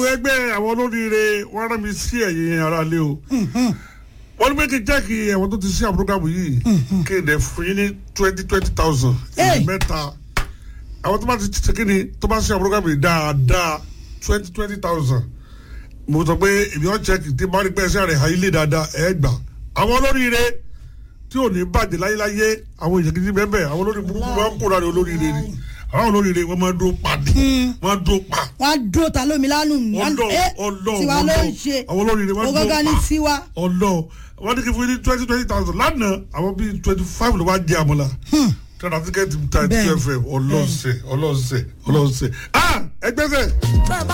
àwọn ẹgbẹ́ àwọn olóríire wọ́n rán mi sí ẹ̀yìn ara lé o wọ́n ní pé kí n jẹ́ kí ẹ̀wọ̀n tó ti sí àbúrógàmù yìí kí n dẹ̀ fún yín ní twenty twenty thousand Hey. mẹ́ta àwọn tó bá ti ṣe kí ni tó bá sí àbúrógàmù yìí dáadáa twenty twenty thousand mo sọ pé èmi ọ̀ check tí bá rí pé ẹsẹ̀ rẹ̀ ha ilé dáadáa ẹ̀ gbà àwọn olóríire tí ò ní bàjẹ́ láyéláyé àwọn èèyàn gidi bẹ́ẹ̀ bẹ́ẹ̀ àwọn olórí burúkú máa ń kóra ní olóríire ni àwọn olóríire wọ́n máa ń dúró pa ni wọ́n á dúró pa wọ́n á dúró ta lómi lánàá nù. ọlọ Eh, ọlọ tiwa ló ń ọlọ ṣe àwọn olóríire wọ́n mo dúró gángan ní pa tiwa. ọlọ wọ́n ní kí fún yín ní twenty twenty thousand lánàá àwọn bíi twenty five ló wá jẹ àmọ́lá tọ́lá tíkẹ́ẹ̀tì ta Bẹ́ẹ̀ni. two fm ọlọ́ọ̀sẹ̀ ọlọ́ọ̀sẹ̀ ọlọ́ọ̀sẹ̀ ah ẹgbẹ́sẹ̀.